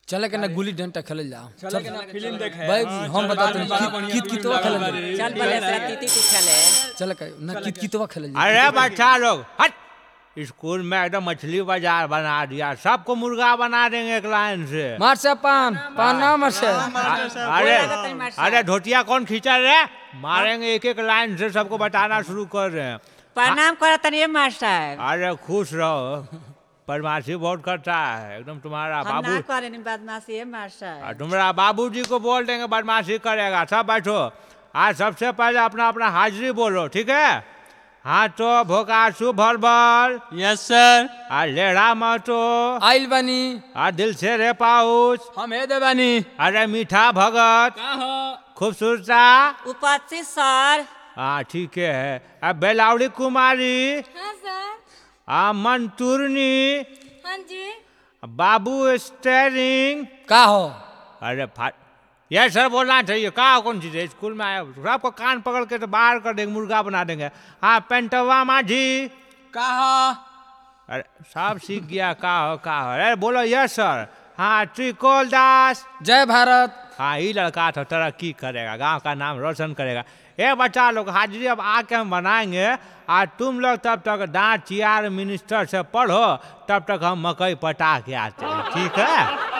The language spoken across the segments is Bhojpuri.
चले के ना गुल्ली डंडा खेलल जाओ चले के ना फिल्म देखे भाई हाँ, हम चल, बताते बड़ा हैं बढ़िया कित फिल्म कितवा लागल खेलल बारे। जाओ चल बोले से तीती ती खेले चले के ना कित कितवा खेलल जाओ अरे बच्चा लोग हट स्कूल में एकदम मछली बाजार बना दिया सबको मुर्गा बना देंगे एक लाइन से मार से पान पान ना मार से अरे लागत है मास्टर। अरे धोतिया कौन खींचा रे मारेंगे एक एक लाइन से सबको बताना शुरू कर रहे हैं प्रणाम करो तनिए मास्टर अरे खुश रहो बदमाशी बहुत करता है एकदम तुम्हारा हम बाबू ना करे नहीं बदमाशी है मास्टर और तुम्हारा बाबूजी को बोल देंगे बदमाशी करेगा सब बैठो आज सबसे पहले अपना अपना हाजिरी बोलो ठीक है हाँ तो भोकासु भर भर यस सर आ लेढ़ा मतो आइल बानी आ दिल से रे पाउच हम हे देबानी अरे मीठा भगत का हो खूबसूरता उपस्थित सर हाँ ठीक है अब बेलावड़ी कुमारी हाँ सर आ मंतुरनी हाँ जी बाबू स्टेरिंग का हो अरे फा ये सर बोलना चाहिए कहा कौन चीज है स्कूल में आया सबको कान पकड़ के तो बाहर कर देंगे मुर्गा बना देंगे हाँ पेंटवा माझी का हो अरे सब सीख गया का हो का हो अरे बोलो यस सर हाँ त्रिकोल दास जय भारत हाँ ये लड़का तो तरक्की करेगा गांव का नाम रोशन करेगा ए बच्चा लोग हाजिरी अब आके हम बनाएंगे आज तुम लोग तब तक दांत चियार मिनिस्टर से पढ़ो तब तक हम मकई पटा के आते हैं ठीक है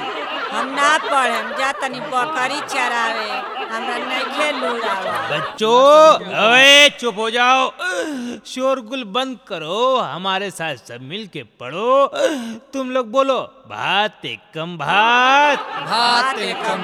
हम ना पढ़े हम जा तनी बकरी चरावे हमरा नहीं खेलू बच्चों अरे चुप हो जाओ शोरगुल बंद करो हमारे साथ सब मिल के पढ़ो तुम लोग बोलो भात एकम भात भात एकम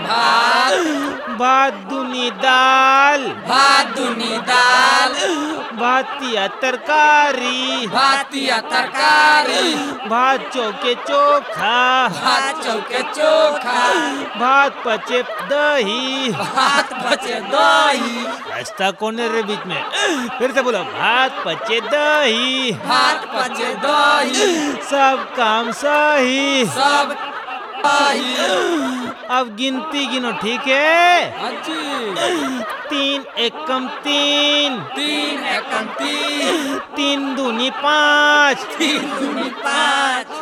भात भात दुनी दाल भात दुनी दाल भातिया तरकारी भातिया तरकारी भात चौके चोखा भात चौके चोखा भात पचे दही भात बचे दही रास्ता कौन है रे बीच में फिर से बोलो भात पचे दही भात बचे दही सब काम सही सब दही अब गिनती गिनो ठीक है हाँ जी तीन एकम तीन तीन एकम तीन तीन दूनी पाँच तीन दूनी पाँच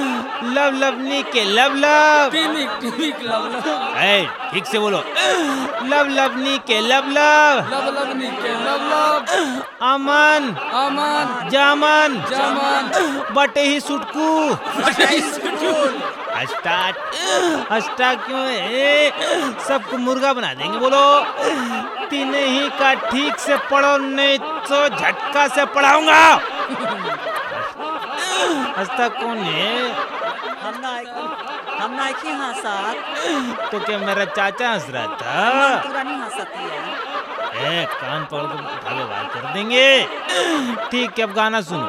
लब लबनी के लब लब टिमिक टिमिक लब लब ए, ठीक से बोलो लब लबनी के लब लब लब लबनी के लब लब अमन अमन जामन जमन बटे ही सुटकू स्कूल स्टार्ट स्टार्ट क्यों है सबको मुर्गा बना देंगे बोलो तीन ही का ठीक से पढ़ो नहीं तो झटका से पढ़ाऊंगा हंसता कौन है हम ना हम ना की हंसत तो क्या मेरा चाचा हंस रहा था पूरा नहीं हंसती है ए कान पकड़ के उठा के बात कर देंगे ठीक है अब गाना सुनो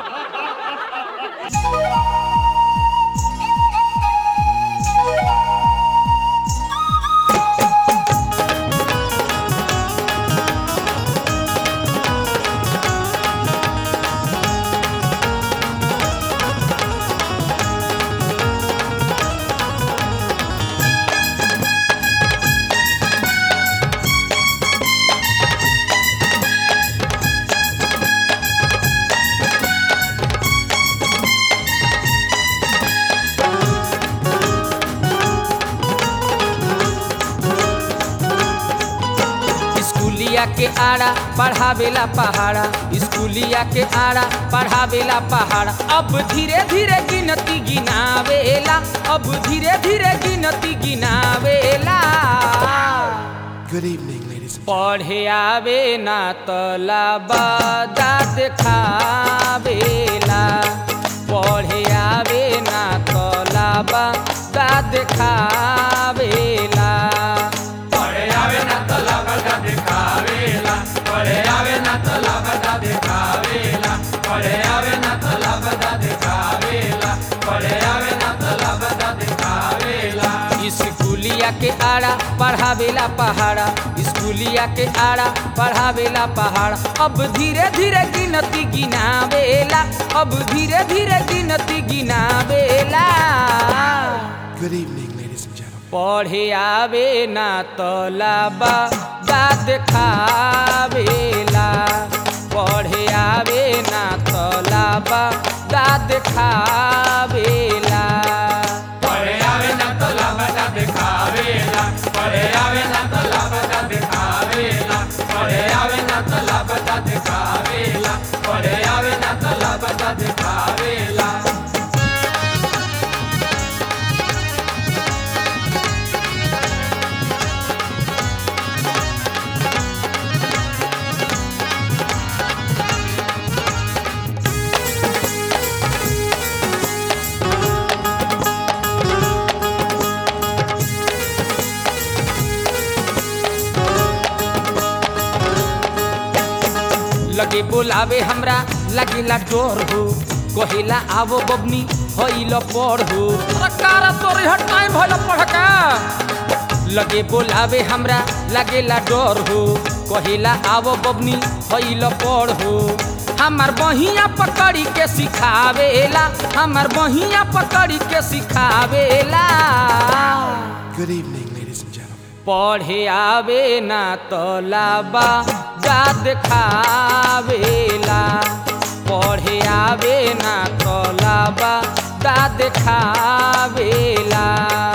स्कूलिया के आड़ा पढ़ावेला पहाड़ा स्कूलिया के आड़ा पढ़ावेला पहाड़ा अब धीरे धीरे गिनती गिनावेला अब धीरे धीरे गिनती गिनावेला Good evening, ladies and पढ़े आवे ना तलाबा दाद खावेला पढ़े आवे ना तलाबा दाद खावेला स्कूलिया के आड़ा पढ़ावेला पहाड़ा स्कूलिया के आड़ा पढ़ावेला पहाड़ा अब धीरे धीरे गिनती गिनावेला अब धीरे धीरे गिनती गिनावेला Good evening, ladies and gentlemen. पढ़े आवे ना तलाबा दाद खावेला पढ़े आवे ना तलाबा दाद खावेला पढ़े आवे ना तलाबा लगे बोलावे हमरा लगेला डोर हो कहेला आवो बबनी होइल पढ़ हो कारा तोर हट टाइम भइल पढ़का लगे बोलावे हमरा लगेला डर हो कहेला आवो बबनी होइल पढ़ हो हमार बहिया पकड़ी के सिखावेला हमार बहिया पकड़ी के सिखावेला Good evening, ladies and gentlemen. पढ़े आवे ना तलाबा जाद खावेला पढ़े आवे ना तलाबा दाद खावेला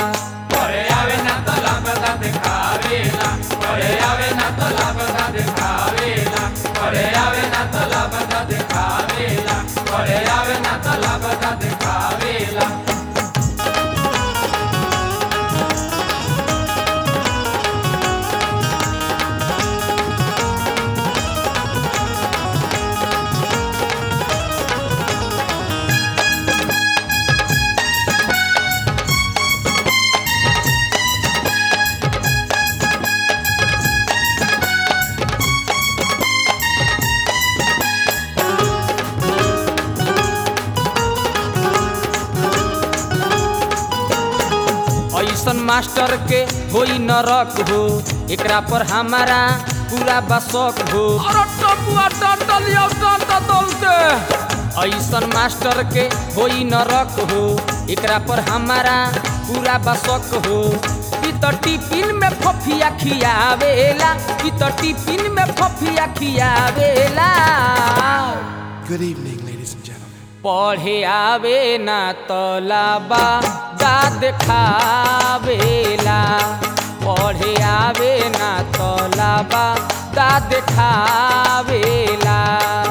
ऐसन मास्टर के होई नरक हो एकरा पर हमारा पूरा बसक हो ऐसन मास्टर के होई नरक हो एकरा पर हमारा पूरा बसक हो ई त टिफिन में फफिया खियावेला ई त टिफिन में फफिया खियावेला Good evening, ladies and gentlemen. पढ़े आवे ना तलाबा दाद खावेला पढ़े आवे ना तलाबा दाद खावेला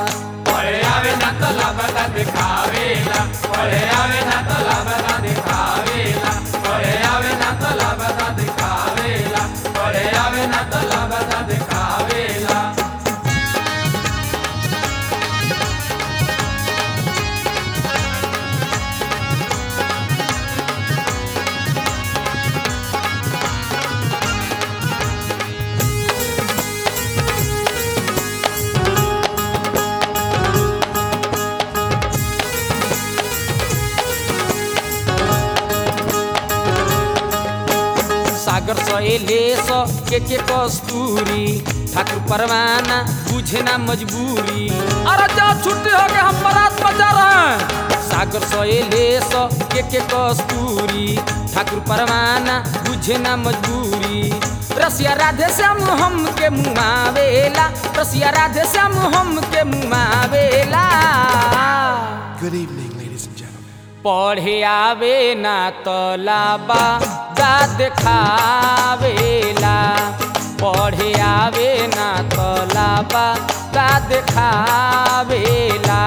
सागर सहेले स के के कस्तूरी ठाकुर परवाना बुझे ना मजबूरी अरे जा छुट्टी हो गए हम बारात बजा रहे हैं सागर सहेले स के के कस्तूरी ठाकुर परवाना बुझे ना मजबूरी रसिया राधे श्याम हम के मुआवेला रसिया राधे श्याम हम के मुआवेला Good evening, ladies and gentlemen. पढ़े आवे ना तलाबा दाद खावेला पढ़े आवे ना तलाबा दाद खावेला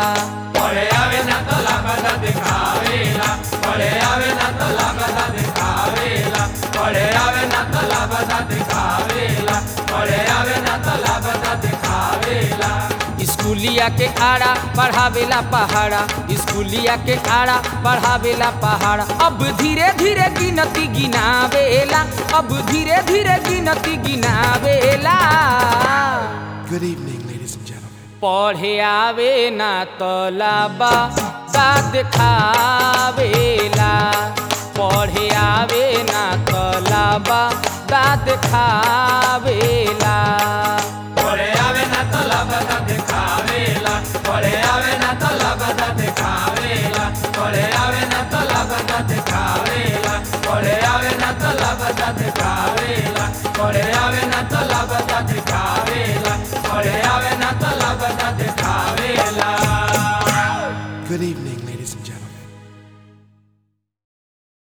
स्कूलिया के आड़ा पढ़ावेला पहाड़ा स्कूलिया के आड़ा पढ़ावेला पहाड़ा अब धीरे धीरे गिनती गिनावेला अब धीरे धीरे गिनती गिनावेला Good evening, ladies and gentlemen. पढ़े आवे ना तलाबा दाद खावेला पढ़े आवे ना तलाबा दाद खावेला